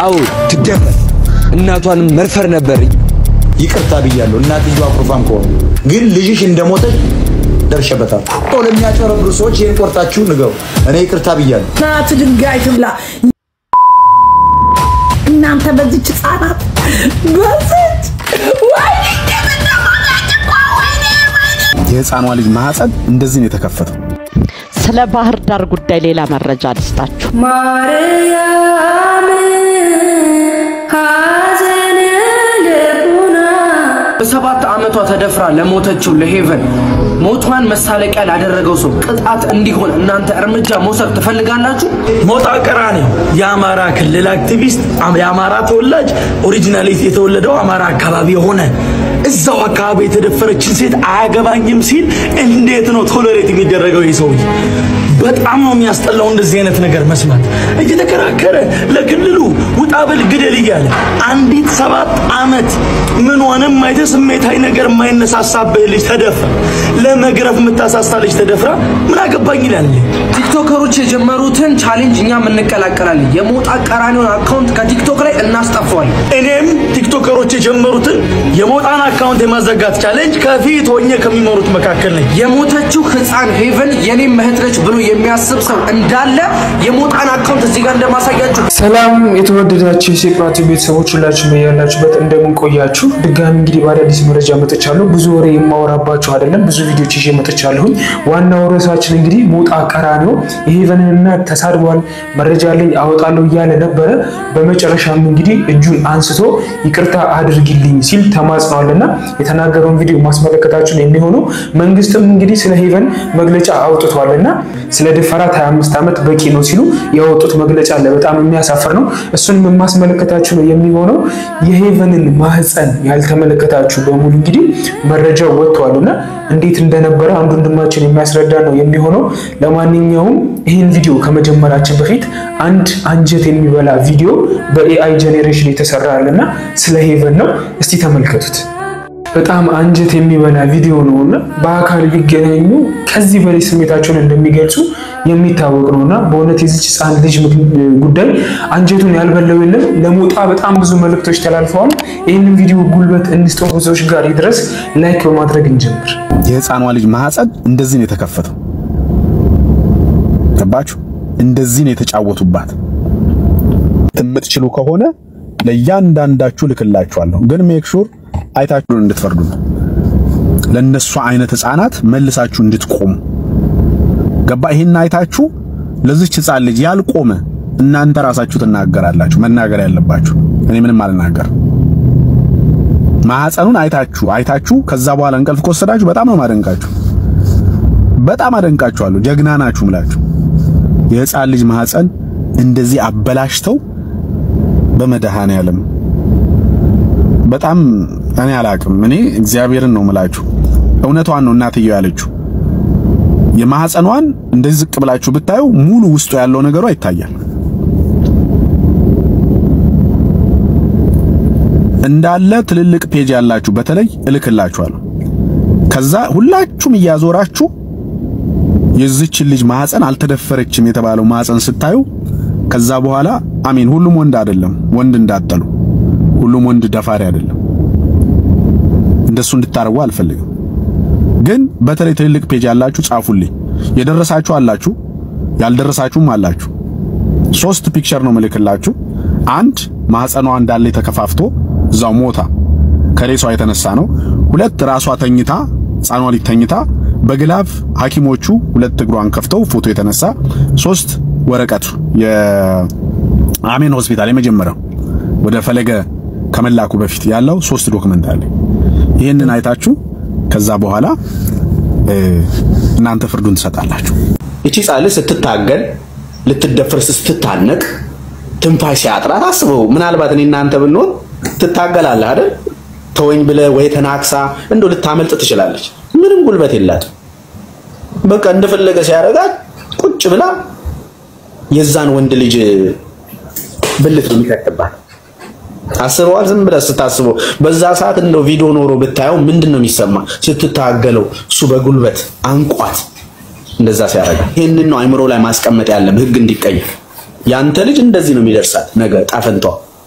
አዎ ትደፈር። እናቷንም መድፈር ነበር። ይቅርታ ብያለሁ። እናትየዋ አኩርፋም ከሆኑ ግን ልጅሽ እንደሞተች ደርሼበታል። ለሚያጨረብሩ ሰዎች ይህን ቆርጣችሁ ንገሩ። እኔ ይቅርታ ብያለሁ። ናት ድንጋይ ትብላ። እናንተ በዚች ህጻናት በዚች ወይኔ የህፃኗ ልጅ ማህፀን እንደዚህ ነው የተከፈተው። ስለ ባህር ዳር ጉዳይ ሌላ መረጃ ልስጣችሁ። ማርያም ሐዘን ልቡና በሰባት ዓመቷ ተደፍራ ለሞተችው ለሄቨን ሞቷን መሳለቂያ ላደረገው ሰው ቅጣት እንዲሆን እናንተ እርምጃ መውሰድ ትፈልጋላችሁ? ሞጣ ቀራኒዮ የአማራ ክልል አክቲቪስት የአማራ ተወላጅ ኦሪጂናሊ የተወለደው አማራ አካባቢ የሆነ እዛው አካባቢ የተደፈረችን ሴት አያገባኝም ሲል እንዴት ነው ቶለሬት የሚደረገው? ይህ ሰውዬ በጣም ነው የሚያስጠላው እንደዚህ አይነት ነገር መስማት። እየተከራከረ ለክልሉ ውጣ በል ግደል እያለ አንዲት ሰባት ዓመት ምኗንም አይተ ስሜታዊ ነገር የማይነሳሳብህ ልጅ ተደፍራ ለመግረፍ የምታሳሳ ልጅ ተደፍራ ምን አገባኝ ይላል። ቲክቶከሮች የጀመሩትን ቻሌንጅ እኛም እንቀላቀላለን። የሞጣ ቀራኒዮን አካውንት ከቲክቶክ ላይ እናስጠፋዋለን። እኔም ቲክቶከሮች የጀመሩትን የሞጣን አካውንት የማዘጋት ቻሌንጅ ከፊት ሆኜ ከሚመሩት መካከል ነኝ። የሞተችው ህፃን ሄቨን የኔም እህት ነች ብሎ የሚያስብ ሰው እንዳለ የሞጣን አካውንት እዚህ ጋር እንደማሳያችሁ ሰላም የተወደዳችሁ የሴቅራቲ ቤተሰቦች ሁላችሁ ያላችሁበት እንደምን ቆያችሁ? ድጋሚ እንግዲህ በአዳዲስ መረጃ መጥቻለሁ። ብዙ ወሬ የማወራባችሁ አይደለም፣ ብዙ ቪዲዮች ይዤ መጥቻለሁኝ። ዋናው ርዕሳችን እንግዲህ ሞጣ ቀራኒዮ የሄቨንን እናት ተሳድቧል፣ መረጃ አለኝ አወጣለሁ እያለ ነበረ። በመጨረሻም እንግዲህ እጁን አንስቶ ይቅርታ አድርጊልኝ ሲል ተማጽኗልና የተናገረውን ቪዲዮ ማስመለከታችሁ ነው የሚሆነው። መንግስትም እንግዲህ ስለ ሄቨን መግለጫ አውጥቷልና ስለ ድፈራት 25 ዓመት በቂ ነው ሲሉ ያወጡት መግለጫ አለ። በጣም የሚያሳፍር ነው። እሱንም የማስመለከታችሁ ነው የሚሆነው። የሄቨንን ማህፀን ያልተመለከታችሁ በሙሉ እንግዲህ መረጃው ወጥቷል እና እንዴት እንደነበረ አንዱ ወንድማችን የሚያስረዳ ነው የሚሆነው። ለማንኛውም ይህን ቪዲዮ ከመጀመራችን በፊት አንድ አንጀት የሚበላ ቪዲዮ በኤአይ ጄኔሬሽን የተሰራ አለና ስለ ሄቨን ነው። እስቲ ተመልከቱት። በጣም አንጀት የሚበላ ቪዲዮ ነው እና በአካል ቢገናኙ ከዚህ በላይ ስሜታቸውን እንደሚገልጹ የሚታወቅ ነው እና በእውነት የዚች ህፃን ልጅ ጉዳይ አንጀቱን ያልበላው የለም። ለሞጣ በጣም ብዙ መልእክቶች ተላልፈዋል። ይህንን ቪዲዮ ጉልበት እንስጠው ብዙዎች ጋር ይድረስ። ላይክ በማድረግ እንጀምር። የህፃኗ ልጅ ማህፀን እንደዚህ ነው የተከፈተው። ገባችሁ? እንደዚህ ነው የተጫወቱባት። የምትችሉ ከሆነ ለእያንዳንዳችሁ ልክላችኋለሁ፣ ግን ሜክ ሹር አይታችሁ እንድትፈርዱ ነው። ለነሱ አይነት ህፃናት መልሳችሁ እንድትቆሙ ገባ። ይሄን አይታችሁ ለዚች ህፃን ልጅ ያልቆመ እናንተ ራሳችሁ ትናገራላችሁ። መናገር ያለባችሁ እኔ ምንም አልናገር። ማህፀኑን አይታችሁ አይታችሁ ከዛ በኋላ እንቅልፍ ከወሰዳችሁ በጣም ነው ማደንቃችሁ። በጣም አደንቃችኋለሁ። ጀግና ናችሁ ምላችሁ። የህፃን ልጅ ማህፀን እንደዚህ አበላሽተው በመድኃኔ ዓለም በጣም እኔ አላቅም። እኔ እግዚአብሔርን ነው ምላችሁ። እውነቷን ነው እናትየው ያለችው። የማህፀኗን እንደዚህ ዝቅ ብላችሁ ብታዩ ሙሉ ውስጡ ያለው ነገሯ ይታያል። እንዳለ ትልልቅ ፔጅ ያላችሁ በተለይ እልክላችኋለሁ። ከዛ ሁላችሁም እያዞራችሁ የዚችን ልጅ ማህፀን አልተደፈረችም የተባለው ማህፀን ስታዩ ከዛ በኋላ አሜን። ሁሉም ወንድ አይደለም፣ ወንድ እንዳጠሉ ሁሉም ወንድ ደፋሪ አይደለም። እንደሱ እንድታረጉ አልፈልግም። ግን በተለይ ትልልቅ ፔጅ ያላችሁ ጻፉልኝ። የደረሳችሁ አላችሁ፣ ያልደረሳችሁም አላችሁ። ሶስት ፒክቸር ነው ምልክላችሁ። አንድ ማህፀኗ እንዳለ ተከፋፍቶ እዛው ሞታ ከሬሷ የተነሳ ነው። ሁለት ራሷ ተኝታ ህፃኗ ልጅ ተኝታ በግላፍ ሐኪሞቹ ሁለት እግሯን ከፍተው ፎቶ የተነሳ ሶስት ወረቀቱ የአሜን ሆስፒታል የመጀመሪያው ወደ ፈለገ ከመላኩ በፊት ያለው ሶስት ዶክመንት አለ። ይህንን አይታችሁ ከዛ በኋላ እናንተ ፍርዱን ትሰጣላችሁ። እቺ ጻል ስትታገል ልትደፍር ስትታነቅ ትንፋሽ ሲያጥራት አስበው። ምናልባት እኔ እናንተ ብንሆን ትታገላለህ አይደል? ተወኝ ብለህ ወይ ተናክሳ እንደው ልታመልጥ ትችላለች። ምንም ጉልበት የላትም። በቃ እንደፈለገ ሲያደርጋት ቁጭ ብላ የዛን ወንድ ልጅ ብልት ነው የሚከትባት። አስበዋል። ዝም ብለህ ስታስበው በዛ ሰዓት እንደው ቪዲዮ ኖሮ ብታየው ምንድን ነው የሚሰማ? ስትታገለው እሱ በጉልበት አንቋት እንደዛ ሲያደርጋት። ይህንን ነው አይምሮ ላይ ማስቀመጥ ያለብህ፣ ህግ እንዲቀየር። ያንተ ልጅ እንደዚህ ነው የሚደርሳት ነገ ጣፈንቷ።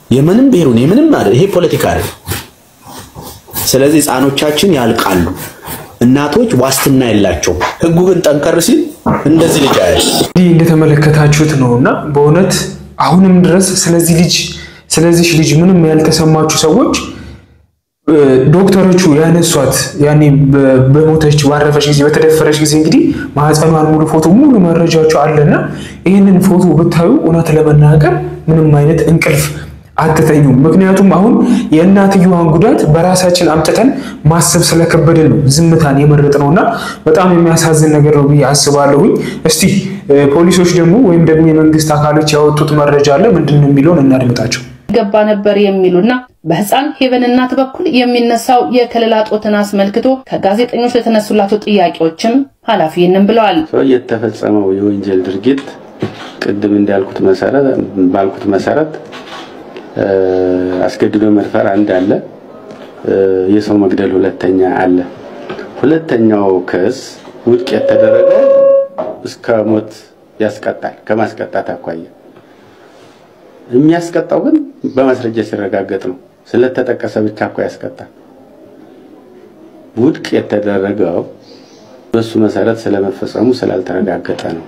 የምንም ብሔሩን የምንም አይደል። ይሄ ፖለቲካ አይደል። ስለዚህ ህፃኖቻችን ያልቃሉ። እናቶች ዋስትና የላቸውም። ህጉ ግን ጠንከር ሲል እንደዚህ ልጅ አያል እንዲህ እንደተመለከታችሁት ነው እና በእውነት አሁንም ድረስ ስለዚህ ልጅ ስለዚህ ልጅ ምንም ያልተሰማችሁ ሰዎች እ፣ ዶክተሮቹ ያነሷት ያኔ በ- በሞተች ባረፈች ጊዜ በተደፈረች ጊዜ እንግዲህ ማህፀኗን ሙሉ ፎቶ ሙሉ መረጃቸው አለና ይህንን ፎቶ ብታዩ እውነት ለመናገር ምንም አይነት እንቅልፍ አትተኙም። ምክንያቱም አሁን የእናትየዋን ጉዳት በራሳችን አምጥተን ማሰብ ስለከበድን ነው ዝምታን የመረጥ ነው እና በጣም የሚያሳዝን ነገር ነው ብዬ አስባለሁኝ። እስቲ እ፣ ፖሊሶች ደግሞ ወይም ደግሞ የመንግስት አካሎች ያወጡት መረጃ አለ ምንድን ነው የሚለውን እናድምጣቸው። ገባ ነበር የሚሉና በህፃን ሄቨን እናት በኩል የሚነሳው የከለላ ጦትን አስመልክቶ ከጋዜጠኞች ለተነሱላቸው ጥያቄዎችም ኃላፊ ይህንን ብለዋል። ሰው የተፈጸመው የወንጀል ድርጊት ቅድም እንዳልኩት መሰረት ባልኩት መሰረት እ፣ አስገድዶ መድፈር አንድ አለ፣ እ፣ የሰው መግደል ሁለተኛ አለ። ሁለተኛው ክስ ውድቅ የተደረገ እስከ ሞት ያስቀጣል። ከማስቀጣት አኳያ የሚያስቀጣው ግን በማስረጃ ሲረጋገጥ ነው። ስለተጠቀሰ ብቻ እኮ ያስቀጣል። ውድቅ የተደረገው በሱ መሰረት ስለመፈጸሙ ስላልተረጋገጠ ነው።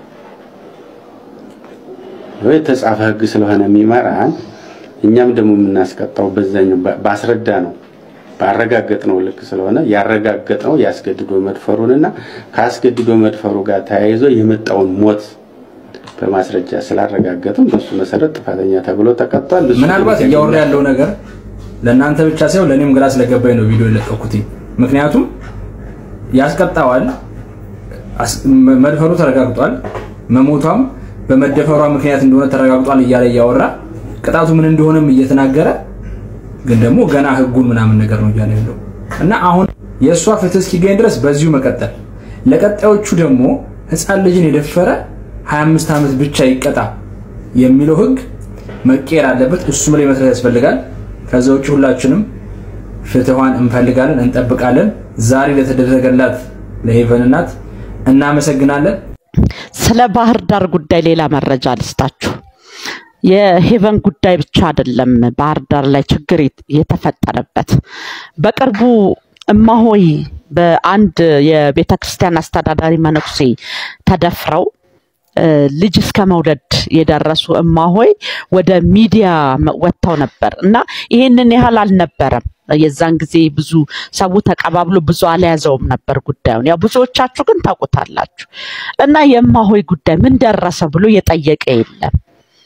ወይ የተጻፈ ህግ ስለሆነ የሚመራን እኛም ደግሞ የምናስቀጣው በዛኛው ባ- ባስረዳ ነው ባረጋገጥ ነው ልክ ስለሆነ ያረጋገጥ ነው ያስገድዶ መድፈሩንና ከአስገድዶ መድፈሩ ጋር ተያይዞ የመጣውን ሞት በማስረጃ ስላረጋገጥም በሱ መሰረት ጥፋተኛ ተብሎ ተቀጥቷል። እሱ ምናልባት ግን እያወራ ያለው ነገር ለእናንተ ብቻ ሳይሆን ለእኔም ግራ ስለገባኝ ነው ቪዲዮ የለቀኩት። ምክንያቱም ያስቀጣዋል፣ አስ- መ- መድፈሩ ተረጋግጧል፣ መሞቷም በመደፈሯ ምክንያት እንደሆነ ተረጋግጧል እያለ እያወራ ቅጣቱ ምን እንደሆነም እየተናገረ ግን ደግሞ ገና ህጉን ምናምን ነገር ነው እያለ ያለው እና አሁን የእሷ ፍትህ እስኪገኝ ድረስ በዚሁ መቀጠል፣ ለቀጣዮቹ ደግሞ ህፃን ልጅን የደፈረ 25 ዓመት ብቻ ይቀጣ የሚለው ህግ መቀየር አለበት። እሱም ላይ መስራት ያስፈልጋል። ከዛ ውጭ ሁላችንም ፍትኋን እንፈልጋለን፣ እንጠብቃለን። ዛሬ ለተደረገላት ለሄቨን እናት እናመሰግናለን። ስለ ባህር ዳር ጉዳይ ሌላ መረጃ ልስጣችሁ። የሄቨን ጉዳይ ብቻ አይደለም ባህር ዳር ላይ ችግር የት- የተፈጠረበት። በቅርቡ እማሆይ በአንድ የቤተ ክርስቲያን አስተዳዳሪ መነኩሴ ተደፍረው እ፣ ልጅ እስከ መውለድ የደረሱ እማሆይ ወደ ሚዲያ መ- ወጥተው ነበር እና ይሄንን ያህል አልነበረም። የዛን ጊዜ ብዙ ሰው ተቀባብሎ ብዙ አልያዘውም ነበር ጉዳዩን። ያው ብዙዎቻችሁ ግን ታውቁታላችሁ። እና የእማሆይ ጉዳይ ምን ደረሰ ብሎ የጠየቀ የለም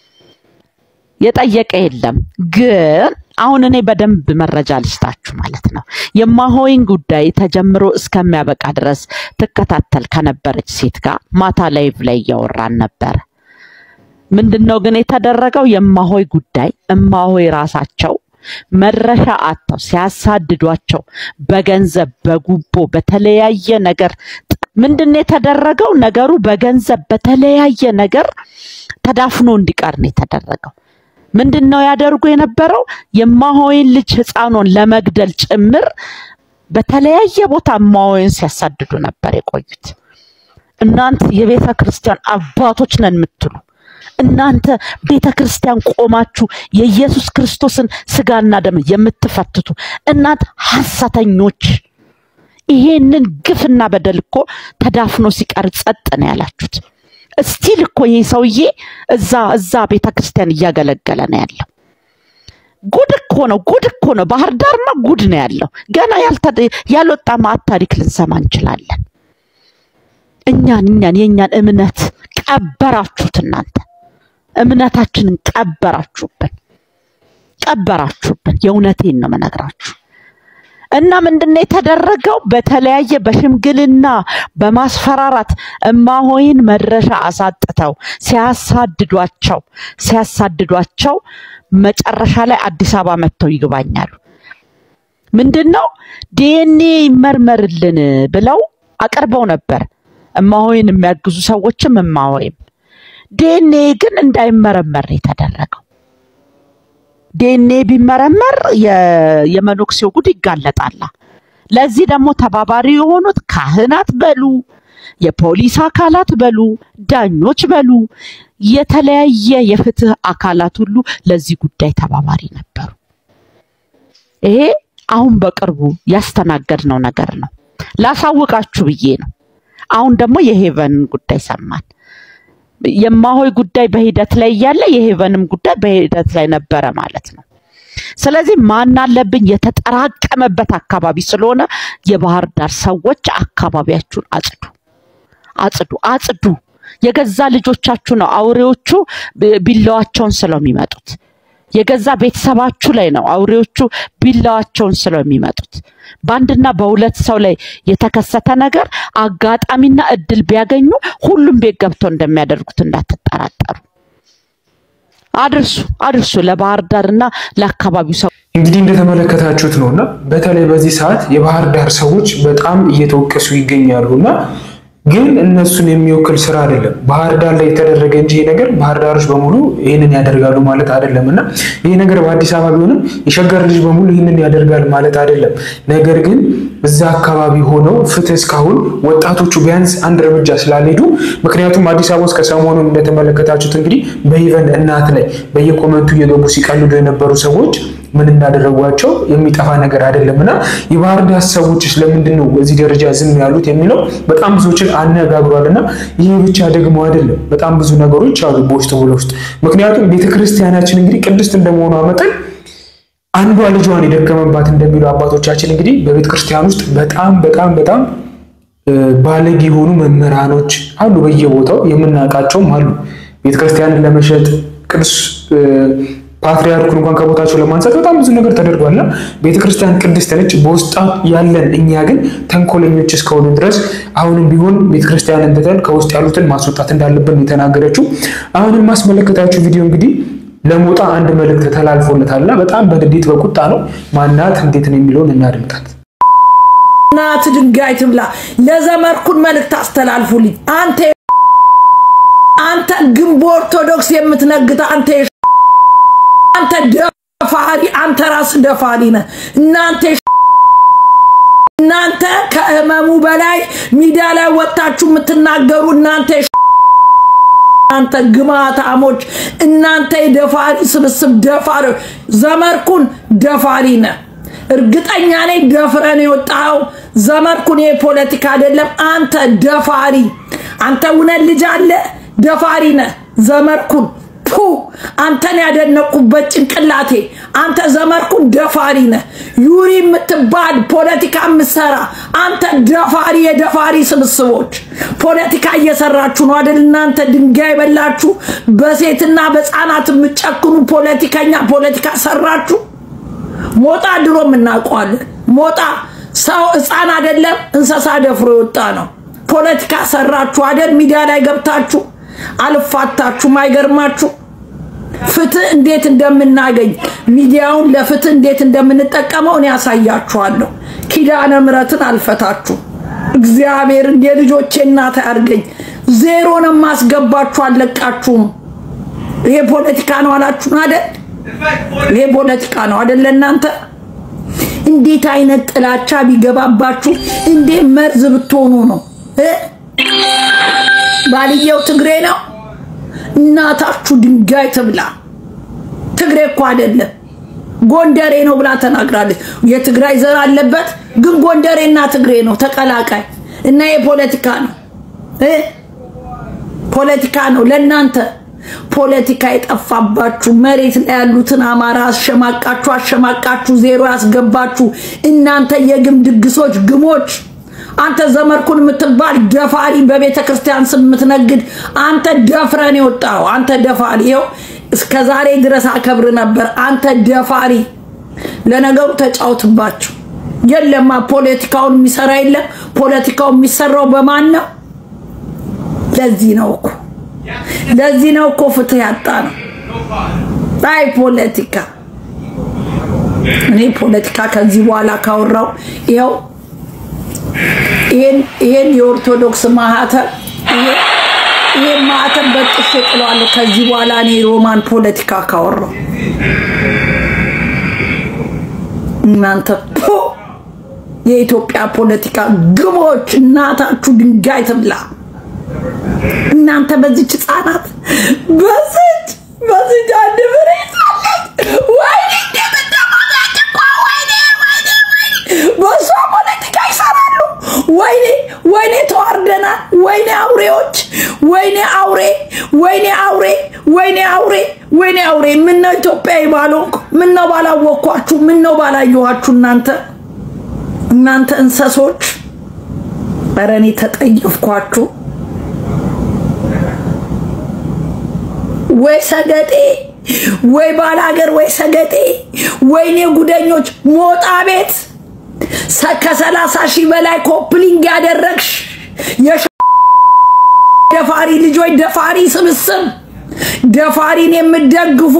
የጠየቀ የለም። ግን አሁን እኔ በደንብ መረጃ ልስጣችሁ ማለት ነው። የማሆይን ጉዳይ ተጀምሮ እስከሚያበቃ ድረስ ትከታተል ከነበረች ሴት ጋር ማታ ላይቭ ላይ እያወራን ነበረ። ምንድን ነው ግን የተደረገው? የማሆይ ጉዳይ እማሆይ ራሳቸው መድረሻ አጥተው ሲያሳድዷቸው በገንዘብ በጉቦ በተለያየ ነገር ምንድን ነው የተደረገው? ነገሩ በገንዘብ በተለያየ ነገር ተዳፍኖ እንዲቀር ነው የተደረገው። ምንድን ነው ያደርጉ የነበረው? የማሆይን ልጅ ህፃኗን ለመግደል ጭምር በተለያየ ቦታ እማሆይን ሲያሳድዱ ነበር የቆዩት። እናንተ የቤተ ክርስቲያን አባቶች ነን የምትሉ እናንተ ቤተ ክርስቲያን ቆማችሁ የኢየሱስ ክርስቶስን ስጋና ደም የምትፈትቱ እናንተ ሐሰተኞች፣ ይሄንን ግፍና በደል እኮ ተዳፍኖ ሲቀር ጸጥ ነው ያላችሁት። እስቲል እኮ ይህ ሰውዬ እዛ እዛ ቤተ ክርስቲያን እያገለገለ ነው ያለው። ጉድ እኮ ነው፣ ጉድ እኮ ነው። ባህር ዳርማ ጉድ ነው ያለው። ገና ያልተ- ያልወጣ ማዕት ታሪክ ልንሰማ እንችላለን። እኛን እኛን የእኛን እምነት ቀበራችሁት እናንተ እምነታችንን ቀበራችሁብን ቀበራችሁብን። የእውነቴን ነው መነግራችሁ። እና ምንድነው የተደረገው? በተለያየ በሽምግልና በማስፈራራት እማሆይን መድረሻ አሳጥተው ሲያሳድዷቸው ሲያሳድዷቸው መጨረሻ ላይ አዲስ አበባ መጥተው ይግባኛሉ። ምንድን ነው ዲኤንኤ ይመርመርልን ብለው አቅርበው ነበር። እማሆይን የሚያግዙ ሰዎችም እማሆይም ዲኤንኤ ግን እንዳይመረመር ነው የተደረገው። ዲኤንኤ ቢመረመር የ- የመኖክሴው ጉድ ይጋለጣላ። ለዚህ ደግሞ ተባባሪ የሆኑት ካህናት በሉ የፖሊስ አካላት በሉ ዳኞች በሉ የተለያየ የፍትህ አካላት ሁሉ ለዚህ ጉዳይ ተባባሪ ነበሩ። ይሄ አሁን በቅርቡ ያስተናገድነው ነገር ነው። ላሳውቃችሁ ብዬ ነው። አሁን ደግሞ የሄቨን ጉዳይ ሰማን። የማሆይ ጉዳይ በሂደት ላይ እያለ የሄቨንም ጉዳይ በሂደት ላይ ነበረ ማለት ነው። ስለዚህ ማን አለብኝ የተጠራቀመበት አካባቢ ስለሆነ የባህር ዳር ሰዎች አካባቢያችሁን አጽዱ፣ አጽዱ፣ አጽዱ። የገዛ ልጆቻችሁ ነው አውሬዎቹ ብ- ቢላዋቸውን ስለው የሚመጡት። የገዛ ቤተሰባችሁ ላይ ነው አውሬዎቹ ቢላዋቸውን ስለው የሚመጡት። በአንድና በሁለት ሰው ላይ የተከሰተ ነገር አጋጣሚና እድል ቢያገኙ ሁሉም ቤት ገብተው እንደሚያደርጉት እንዳትጠራጠሩ። አድርሱ አድርሱ ለባህር ዳርና ለአካባቢው ሰው እንግዲህ እንደተመለከታችሁት ነው እና በተለይ በዚህ ሰዓት የባህር ዳር ሰዎች በጣም እየተወቀሱ ይገኛሉ እና ግን እነሱን የሚወክል ስራ አይደለም ባህር ዳር ላይ የተደረገ እንጂ ይሄ ነገር ባህር ዳሮች በሙሉ ይህንን ያደርጋሉ ማለት አይደለም እና ይሄ ነገር በአዲስ አበባ ቢሆንም የሸገር ልጅ በሙሉ ይህንን ያደርጋል ማለት አይደለም። ነገር ግን እዛ አካባቢ ሆነው ፍትህ እስካሁን ወጣቶቹ ቢያንስ አንድ እርምጃ ስላልሄዱ ምክንያቱም አዲስ አበባ ውስጥ ከሰሞኑን እንደተመለከታችሁት እንግዲህ በኢቨን እናት ላይ በየኮመንቱ እየገቡ ሲቀልዱ የነበሩ ሰዎች ምን እንዳደረጓቸው የሚጠፋ ነገር አይደለም እና የባህር ዳር ሰዎች ስለምንድን ነው በዚህ ደረጃ ዝም ያሉት የሚለው በጣም ብዙዎችን አነጋግሯል እና ይህ ብቻ ደግሞ አይደለም በጣም ብዙ ነገሮች አሉ በውስጥ በውስጥ ምክንያቱም ቤተክርስቲያናችን እንግዲህ ቅድስት እንደመሆኗ መጠን አንዷ ልጇን የደከመባት እንደሚሉ አባቶቻችን እንግዲህ በቤተ ክርስቲያን ውስጥ በጣም በጣም በጣም እ፣ ባለጌ የሆኑ መምህራኖች አሉ በየቦታው የምናውቃቸውም አሉ ቤተክርስቲያንን ለመሸጥ ቅዱስ እ፣ ፓትሪያርኩን እንኳን ከቦታቸው ለማንሳት በጣም ብዙ ነገር ተደርጓልና ቤተክርስቲያን ቅድስት ነች በውስጣ ያለን እኛ ግን ተንኮለኞች እስከሆኑ ድረስ አሁንም ቢሆን ቤተክርስቲያንን ትተን ከውስጥ ያሉትን ማስወጣት እንዳለብን የተናገረችው አሁንም ማስመለከታችሁ ቪዲዮ እንግዲህ ለሞጣ አንድ መልእክት ተላልፎለታልና በጣም በንዴት በቁጣ ነው ማናት እንዴት ነው የሚለውን እናድምጣት እናት ድንጋይ ትብላ። ለዘመርኩን መልእክት አስተላልፉልኝ። አንተ አንተ ግንቦ ኦርቶዶክስ የምትነግት አንተ የ- አንተ ደፋሪ አንተ ራስ ደፋሪ ነህ። እናንተ የ- እናንተ ከህመሙ በላይ ሚዲያ ላይ ወጣችሁ የምትናገሩ እናንተ የ- እናንተ ግማታሞች እናንተ የደፋሪ ስብስብ ደፋሪ ዘመርኩን ደፋሪ ነህ። እርግጠኛ ነኝ ደፍረን የወጣኸው ዘመርኩን የፖለቲካ አይደለም። አንተ ደፋሪ አንተ እውነት ልጅ አለ ደፋሪ ነህ። ዘመርኩን ፑ አንተን ያደነቁበት ጭንቅላቴ አንተ ዘመርኩን ደፋሪ ነህ። ዩሪ የምትባል ፖለቲካ የምትሰራ አንተ ደፋሪ የደፋሪ ስብስቦች ፖለቲካ እየሰራችሁ ነው አይደል? እናንተ ድንጋይ በላችሁ በሴትና በህፃናት የምትጨክኑ ፖለቲከኛ ፖለቲካ ሰራችሁ። ሞጣ ድሮም እናውቀዋለን። ሞጣ ሰው ህፃን አይደለም እንስሳ ደፍሮ የወጣ ነው። ፖለቲካ ሰራችሁ አይደል? ሚዲያ ላይ ገብታችሁ አልፋታችሁም። አይገርማችሁ? ፍትህ እንዴት እንደምናገኝ ሚዲያውን ለፍትህ እንዴት እንደምንጠቀመው እኔ ያሳያችኋለሁ። ኪዳነ ምሕረትን አልፈታችሁ እግዚአብሔርን የልጆቼ እናት አያርገኝ። ዜሮ ነው የማስገባችሁ፣ አልለቃችሁም። ይሄ ፖለቲካ ነው አላችሁን አይደል? ይሄ ፖለቲካ ነው አይደል? እናንተ እንዴት አይነት ጥላቻ ቢገባባችሁ እንዴት መርዝ ብትሆኑ ነው እ? ባልየው ትግሬ ነው። እናታችሁ ድንጋይ ትብላ። ትግሬ እኮ አይደለም ጎንደሬ ነው ብላ ተናግራለች። የትግራይ ዘር አለበት ግን ጎንደሬና ትግሬ ነው ተቀላቃይ እና የፖለቲካ ነው እ? ፖለቲካ ነው ለእናንተ ፖለቲካ የጠፋባችሁ መሬት ላይ ያሉትን አማራ አሸማቃችሁ አሸማቃችሁ ዜሮ ያስገባችሁ እናንተ የግም ድግሶች ግሞች አንተ ዘመርኩን የምትባል ደፋሪ በቤተ ክርስቲያን ስም የምትነግድ አንተ ደፍረን የወጣው አንተ ደፋሪ ይኸው እስከ ዛሬ ድረስ አከብር ነበር አንተ ደፋሪ ለነገሩ ተጫውትባችሁ የለማ ፖለቲካውን የሚሰራ የለም ፖለቲካው የሚሰራው በማን ነው ለዚህ ነው እኮ ለዚህ ነው እኮ ፍትህ ያጣ ነው አይ ፖለቲካ እኔ ፖለቲካ ከዚህ በኋላ ካወራው ይኸው ይሄን የኦርቶዶክስ ማህተም ይሄን ማህተም በጥሼ ጥለዋለሁ። ከዚህ በኋላ እኔ ሮማን ፖለቲካ ካወራው እናንተ ፖ የኢትዮጵያ ፖለቲካ ግቦች እናታችሁ ድንጋይ ትብላ። እናንተ በዚች ህጻናት በዚች በዚች አንድ ብሬ ሳለች ወይኔ እንደምትሞላች እኮ ወይኔ ወይኔ ወይኔ በሷ ፖለቲካ ይሰራሉ። ወይኔ ወይኔ ተዋርደናል። ወይኔ አውሬዎች፣ ወይኔ አውሬ፣ ወይኔ አውሬ፣ ወይኔ አውሬ፣ ወይኔ አውሬ። ምነው ኢትዮጵያዊ ባልሆንኩ፣ ምነው ባላወቅኳችሁ፣ ምነው ባላየኋችሁ እናንተ እናንተ እንሰሶች። ኧረ እኔ ተጠየፍኳችሁ። ወይ ሰገጤ ወይ ባላገር ወይ ሰገጤ ወይኔ ጉደኞች ሞጣ ቤት ሰ- ከሰላሳ ሺህ በላይ ኮፕሊንግ ያደረግሽ የሸ- ደፋሪ ልጆች ደፋሪ ስብስብ ደፋሪን የምትደግፉ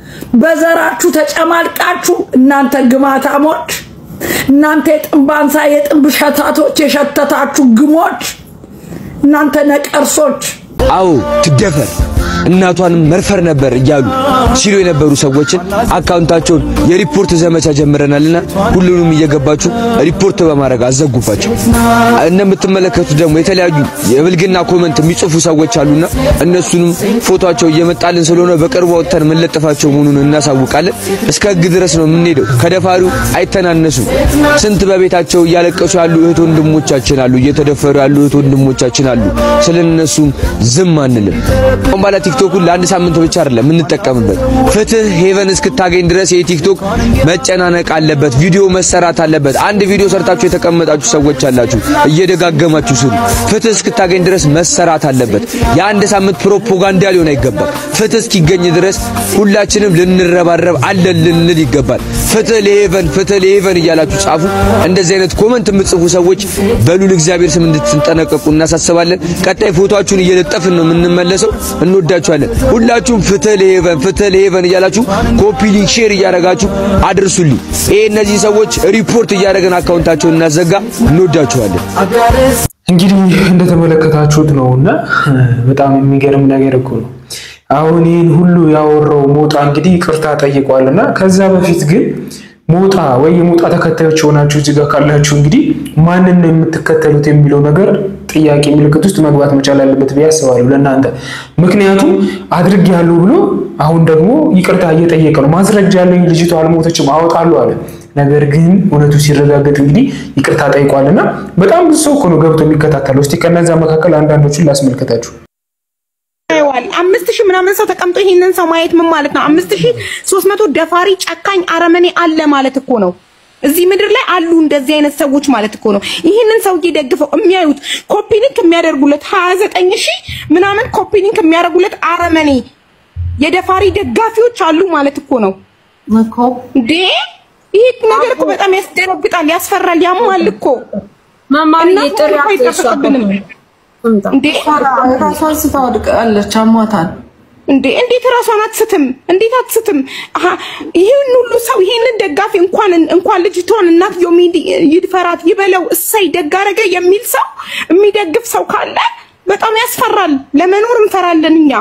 በዘራችሁ ተጨማልቃችሁ እናንተ ግማታሞች እናንተ የጥንብ አንሳ የጥንብ ሸታቶች የሸተታችሁ ግሞች እናንተ ነቀርሶች አዎ ትደፈር እናቷንም መርፈር ነበር እያሉ ሲሉ የነበሩ ሰዎችን አካውንታቸውን የሪፖርት ዘመቻ ጀምረናልና ሁሉንም እየገባችሁ ሪፖርት በማድረግ አዘጉባቸው። እንደምትመለከቱት ደግሞ የተለያዩ የብልግና ኮመንት የሚጽፉ ሰዎች አሉና እነሱንም ፎቶቸው እየመጣልን ስለሆነ በቅርቡ ወጥተን የምንለጥፋቸው መሆኑን እናሳውቃለን። እስከ ሕግ ድረስ ነው የምንሄደው። ከደፋሪው አይተናነሱም። ስንት በቤታቸው እያለቀሱ ያሉ እህት ወንድሞቻችን አሉ፣ እየተደፈሩ ያሉ እህት ወንድሞቻችን አሉ። ስለነሱም ዝም አንልም። አሁን ባላ ቲክቶኩን ለአንድ ሳምንት ብቻ አይደለም የምንጠቀምበት። ፍትህ ሄቨን እስክታገኝ ድረስ የቲክቶክ መጨናነቅ አለበት፣ ቪዲዮ መሰራት አለበት። አንድ ቪዲዮ ሰርታችሁ የተቀመጣችሁ ሰዎች አላችሁ፣ እየደጋገማችሁ ስሩ። ፍትህ እስክታገኝ ድረስ መሰራት አለበት። የአንድ ሳምንት ፕሮፓጋንዳ ሊሆን አይገባም። ፍትህ እስኪገኝ ድረስ ሁላችንም ልንረባረብ አለን ልንል ይገባል። ፍትህ ለሄቨን ፍትህ ለሄቨን እያላችሁ ጻፉ። እንደዚህ አይነት ኮመንት የምትጽፉ ሰዎች በሉል እግዚአብሔር ስም እንድትጠነቀቁ እናሳስባለን። ቀጣይ ፎቶአችሁን እየለጠፍን ነው የምንመለሰው። እንወዳችኋለን። ሁላችሁም ፍትህ ለሄቨን ፍትህ ለሄቨን እያላችሁ ኮፒ ሊንክ ሼር እያደረጋችሁ አድርሱልኝ። ይሄ እነዚህ ሰዎች ሪፖርት እያደረገን አካውንታቸውን እናዘጋ። እንወዳችኋለን። እንግዲህ እንደተመለከታችሁት ነው እና በጣም የሚገርም ነገር እኮ ነው። አሁን ይህን ሁሉ ያወራው ሞጣ እንግዲህ ይቅርታ ጠይቋል እና ከዛ በፊት ግን ሞጣ ወይ የሞጣ ተከታዮች የሆናችሁ እዚህ ጋር ካላችሁ እንግዲህ ማንን ነው የምትከተሉት የሚለው ነገር ጥያቄ ምልክት ውስጥ መግባት መቻል አለበት ብዬ አስባለሁ ለእናንተ። ምክንያቱም አድርግ ያለው ብሎ አሁን ደግሞ ይቅርታ እየጠየቀ ነው። ማስረጃ ያለኝ ልጅቷ አልሞተችም አወጣለሁ አለ። ነገር ግን እውነቱ ሲረጋገጥ እንግዲህ ይቅርታ ጠይቋልና በጣም ብዙ ሰው እኮ ነው ገብቶ የሚከታተለው። እስቲ ከነዛ መካከል አንዳንዶቹን ላስመልከታችሁ። ያየዋል አምስት ሺህ ምናምን ሰው ተቀምጦ ይሄንን ሰው ማየት ምን ማለት ነው? አምስት ሺህ ሶስት መቶ ደፋሪ ጨካኝ አረመኔ አለ ማለት እኮ ነው። እዚህ ምድር ላይ አሉ እንደዚህ አይነት ሰዎች ማለት እኮ ነው። ይህንን ሰውዬ ደግፈው የሚያዩት ኮፒኒክ የሚያደርጉለት ሀያ ዘጠኝ ሺህ ምናምን ኮፒኒክ የሚያደርጉለት አረመኔ የደፋሪ ደጋፊዎች አሉ ማለት እኮ ነው እንዴ! ይህ ነገር እኮ በጣም ያስደነግጣል፣ ያስፈራል፣ ያማል እኮ መማር እና ጥሪ እኮ አይጠበቅብንም እንዴ ራሷን ስታወድቃለች፣ አሟታል። እንዴ እንዴት ራሷን አትስትም? እንዴት አትስትም? አሀ ይህን ሁሉ ሰው ይህንን ደጋፊ እንኳን እንኳን ልጅቷን እናትየው ሚዲ- ይድፈራት ይበለው እሰይ ደግ አደረገ የሚል ሰው የሚደግፍ ሰው ካለ በጣም ያስፈራል። ለመኖር እንፈራለን እኛ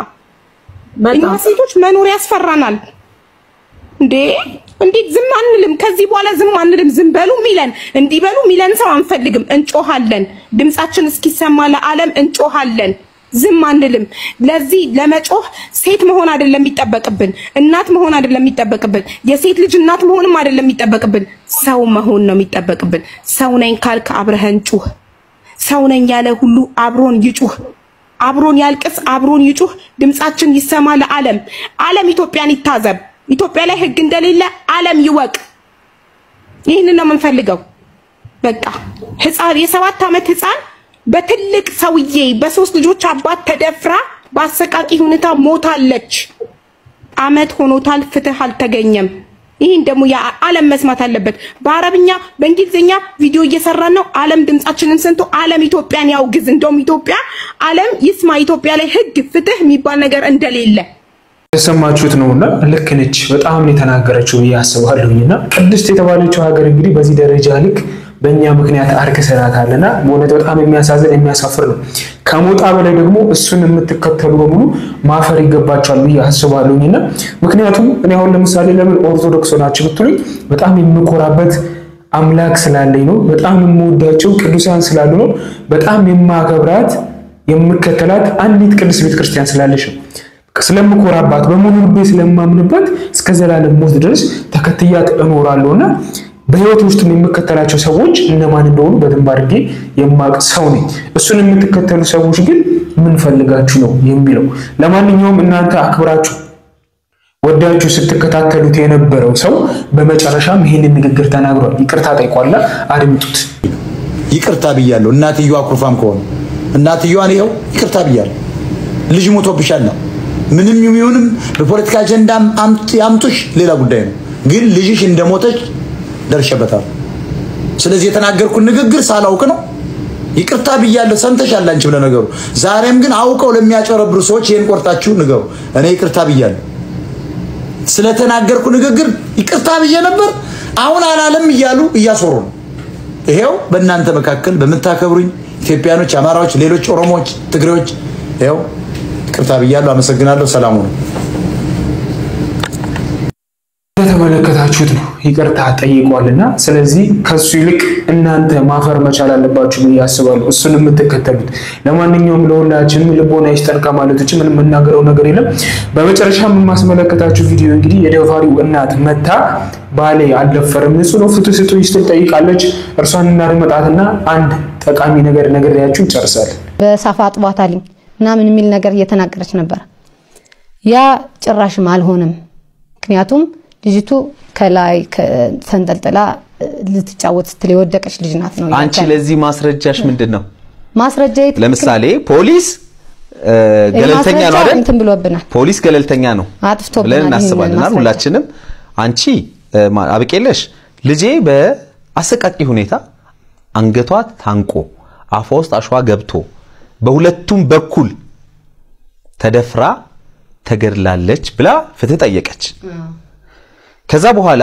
እኛ ሴቶች መኖር ያስፈራናል። እንዴ እንዴት ዝም አንልም? ከዚህ በኋላ ዝም አንልም። ዝም በሉ ሚለን እንዲህ በሉ ሚለን ሰው አንፈልግም። እንጮሃለን። ድምጻችን እስኪሰማ ለዓለም እንጮሃለን። ዝም አንልም። ለዚህ ለመጮህ ሴት መሆን አይደለም የሚጠበቅብን፣ እናት መሆን አይደለም የሚጠበቅብን፣ የሴት ልጅ እናት መሆንም አይደለም የሚጠበቅብን፣ ሰው መሆን ነው የሚጠበቅብን። ሰው ነኝ ካልክ አብረህን ጩህ። ሰው ነኝ ያለ ሁሉ አብሮን ይጩህ። አብሮን ያልቅስ፣ አብሮን ይጩህ። ድምጻችን ይሰማ ለዓለም። ዓለም ኢትዮጵያን ይታዘብ። ኢትዮጵያ ላይ ህግ እንደሌለ ዓለም ይወቅ። ይህንን ነው የምንፈልገው። በቃ ህፃን የሰባት ዓመት ህፃን በትልቅ ሰውዬ በሶስት ልጆች አባት ተደፍራ በአሰቃቂ ሁኔታ ሞታለች። አመት ሆኖታል። ፍትህ አልተገኘም። ይህን ደግሞ የዓለም መስማት አለበት። በአረብኛ በእንግሊዝኛ ቪዲዮ እየሰራን ነው። ዓለም ድምጻችንን ሰምቶ ዓለም ኢትዮጵያን ያውግዝ። እንደውም ኢትዮጵያ ዓለም ይስማ ኢትዮጵያ ላይ ህግ፣ ፍትህ የሚባል ነገር እንደሌለ የሰማችሁት ነው እና ልክ ነች። በጣም ነው የተናገረችው ብዬ አስባለሁኝ። እና ቅድስት የተባለችው ሀገር እንግዲህ በዚህ ደረጃ ልክ በእኛ ምክንያት አርክሰናታል እና በእውነት በጣም የሚያሳዝን የሚያሳፍር ነው። ከሞጣ በላይ ደግሞ እሱን የምትከተሉ በሙሉ ማፈር ይገባቸዋል ብዬ አስባለሁኝ። እና ምክንያቱም እኔ አሁን ለምሳሌ ለምን ኦርቶዶክስ ናችሁ ብትሉኝ በጣም የምኮራበት አምላክ ስላለኝ ነው። በጣም የምወዳቸው ቅዱሳን ስላሉ ነው። በጣም የማከብራት የምከተላት አንዲት ቅድስት ቤተክርስቲያን ስላለች ነው። ስለምኮራባት በሙሉ ልቤ ስለማምንበት እስከ ዘላለም ሞት ድረስ ተከትያት እኖራለሁ እና በህይወት ውስጥም የምከተላቸው ሰዎች እነማን እንደሆኑ በደንብ አድርጌ የማቅ ሰው ነኝ። እሱን የምትከተሉ ሰዎች ግን ምን ፈልጋችሁ ነው የሚለው። ለማንኛውም እናንተ አክብራችሁ ወዳችሁ ስትከታተሉት የነበረው ሰው በመጨረሻም ይህንን ንግግር ተናግሯል። ይቅርታ ጠይቋላ። አድምጡት። ይቅርታ ብያለሁ። እናትየዋ አኩርፋም ከሆነ እናትየዋን ይኸው ይቅርታ ብያለሁ። ልጅ ሞቶብሻል ነው ምንም ይሁንም በፖለቲካ አጀንዳ ያምጡሽ ሌላ ጉዳይ ነው። ግን ልጅሽ እንደሞተች ደርሼበታል። ስለዚህ የተናገርኩት ንግግር ሳላውቅ ነው። ይቅርታ ብያለሁ። ሰምተሻል አንቺ ለነገሩ። ዛሬም ግን አውቀው ለሚያጨረብሩ ሰዎች ይሄን ቆርጣችሁ ንገሩ። እኔ ይቅርታ ብያለሁ። ስለተናገርኩ ንግግር ይቅርታ ብዬ ነበር። አሁን አላለም እያሉ እያስወሩ ነው። ይሄው በእናንተ መካከል በምታከብሩኝ ኢትዮጵያኖች፣ አማራዎች፣ ሌሎች ኦሮሞዎች፣ ትግሬዎች ይኸው ይቅርታ ብያለሁ። አመሰግናለሁ። ሰላሙ ነው። እንደተመለከታችሁት ነው ይቅርታ ጠይቋልና፣ ስለዚህ ከሱ ይልቅ እናንተ ማፈር መቻል አለባችሁ ብዬ አስባለሁ፣ እሱን የምትከተሉት። ለማንኛውም ለሁላችንም ልቦና ይስጠን ከማለት ውጭ ምንም የምናገረው ነገር የለም። በመጨረሻ የማስመለከታችሁ ቪዲዮ እንግዲህ የደፋሪው እናት መታ ባሌ አልደፈርም ንጹህ ነው ፍትህ ስጡኝ ስትል ጠይቃለች። እርሷን እናድመጣትና አንድ ጠቃሚ ነገር ነግሬያችሁ እንጨርሳለን። በሳፋ አጥቧታልኝ ምናምን የሚል ነገር እየተናገረች ነበር። ያ ጭራሽም አልሆነም። ምክንያቱም ልጅቱ ከላይ ተንጠልጥላ ልትጫወት ስትል የወደቀች ልጅ ናት ነው። አንቺ ለዚህ ማስረጃሽ ምንድን ነው? ማስረጃ ለምሳሌ ፖሊስ ገለልተኛ ነው አይደል? እንትን ብሎብናል። ፖሊስ ገለልተኛ ነው አጥፍቶብናል ብለን ይህንን እናስባለን። ማስረጃ። ሁላችንም አንቺ አብቄለሽ ልጄ በአሰቃቂ ሁኔታ አንገቷ ታንቆ አፏ ውስጥ አሸዋ ገብቶ በሁለቱም በኩል ተደፍራ ተገድላለች ብላ ፍትህ ጠየቀች። ከዛ በኋላ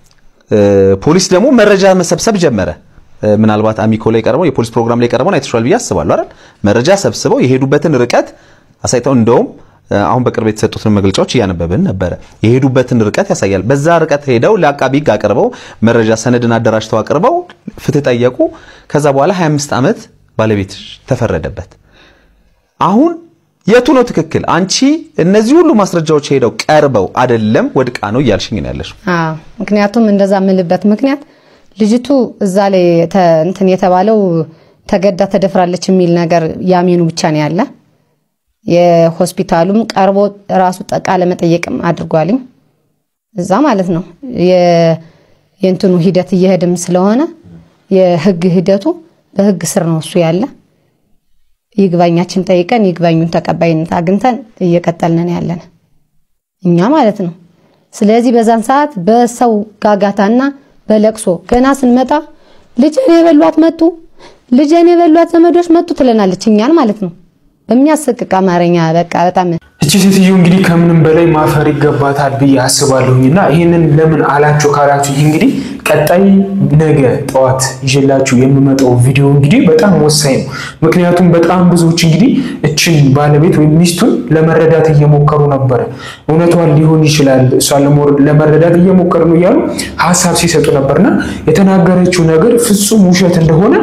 ፖሊስ ደግሞ መረጃ መሰብሰብ ጀመረ። ምናልባት አሚኮ ላይ ቀርበው የፖሊስ ፕሮግራም ላይ ቀርበው አይተሽዋል ብዬ አስባለሁ አይደል? መረጃ ሰብስበው የሄዱበትን ርቀት አሳይተው እንደውም አሁን በቅርብ የተሰጡትን መግለጫዎች እያነበብን ነበረ። የሄዱበትን ርቀት ያሳያል። በዛ ርቀት ሄደው ለአቃቢ ሕግ አቅርበው መረጃ ሰነድን አደራጅተው አቅርበው ፍትህ ጠየቁ። ከዛ በኋላ 25 ዓመት ባለቤት ተፈረደበት። አሁን የቱ ነው ትክክል? አንቺ እነዚህ ሁሉ ማስረጃዎች ሄደው ቀርበው አይደለም ወድቃ ነው እያልሽኝ ነው ያለሽው። አዎ ምክንያቱም እንደዛ የምልበት ምክንያት ልጅቱ እዛ ላይ ተ- እንትን የተባለው ተገዳ ተደፍራለች የሚል ነገር ያሜኑ ብቻ ነው ያለ። የሆስፒታሉም ቀርቦ ራሱ ቃለ መጠየቅም አድርጓልኝ እዛ ማለት ነው። የ- የእንትኑ ሂደት እየሄድም ስለሆነ የህግ ሂደቱ በህግ ስር ነው እሱ ያለ። ይግባኛችን ጠይቀን ይግባኙን ተቀባይነት አግኝተን እየቀጠልን ያለን እኛ ማለት ነው። ስለዚህ በዛን ሰዓት በሰው ጋጋታና በለቅሶ ገና ስንመጣ ልጄን የበሏት መጡ፣ ልጄን የበሏት ዘመዶች መጡ ትለናለች እኛን ማለት ነው። በሚያሰቅቅ አማርኛ በቃ በጣም እቺ ሴትዮ እንግዲህ ከምንም በላይ ማፈር ይገባታል ብዬ አስባለሁኝ እና ይህንን ለምን አላችሁ ካላችሁ ይህ እንግዲህ ቀጣይ ነገ ጠዋት ይዤላችሁ የምመጣው ቪዲዮ እንግዲህ በጣም ወሳኝ ነው። ምክንያቱም በጣም ብዙዎች እንግዲህ እችን ባለቤት ወይም ሚስቱን ለመረዳት እየሞከሩ ነበረ። እውነቷን ሊሆን ይችላል እሷን ለመረዳት እየሞከሩ ነው እያሉ ሀሳብ ሲሰጡ ነበርና የተናገረችው ነገር ፍጹም ውሸት እንደሆነ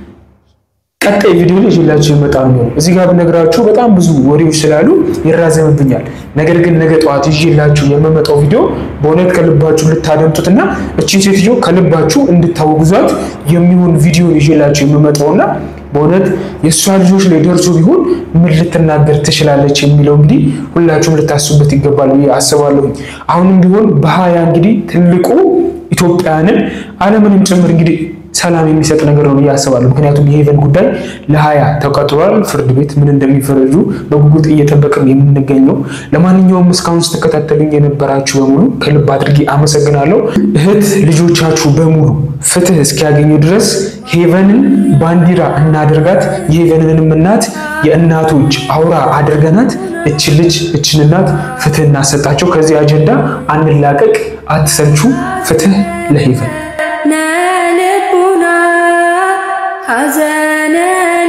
ቀጣይ ቪዲዮ ላይ ይዤላችሁ ይመጣል ነው። እዚህ ጋር ብነግራችሁ በጣም ብዙ ወሬዎች ስላሉ ይራዘምብኛል። ነገር ግን ነገ ጠዋት ይዤላችሁ የምመጣው ቪዲዮ በእውነት ከልባችሁ ልታደምጡትና እችን ሴትዮ ከልባችሁ እንድታወግዟት የሚሆን ቪዲዮ ይዤላችሁ የምመጣውና በእውነት የእሷ ልጆች ላይ ደርሶ ቢሆን ምን ልትናገር ትችላለች የሚለው እንግዲህ ሁላችሁም ልታስቡበት ይገባል ብዬ አስባለሁኝ። አሁንም ቢሆን በሀያ እንግዲህ ትልቁ ኢትዮጵያንን ዓለምንም ጭምር እንግዲህ ሰላም የሚሰጥ ነገር ነው ብዬ አስባለሁ። ምክንያቱም የሄቨን ጉዳይ ለሀያ ተቀጥሯል። ፍርድ ቤት ምን እንደሚፈረጁ በጉጉት እየጠበቅን የምንገኘው። ለማንኛውም እስካሁን ስትከታተሉኝ የነበራችሁ በሙሉ ከልብ አድርጌ አመሰግናለሁ። እህት ልጆቻችሁ በሙሉ ፍትህ እስኪያገኙ ድረስ ሄቨንን ባንዲራ እናደርጋት። የሄቨንንም እናት የእናቶች አውራ አድርገናት እችን ልጅ እችን እናት ፍትህ እናሰጣቸው። ከዚህ አጀንዳ አንላቀቅ። አትሰልቹ። ፍትህ ለሄቨን نالبنا حزنا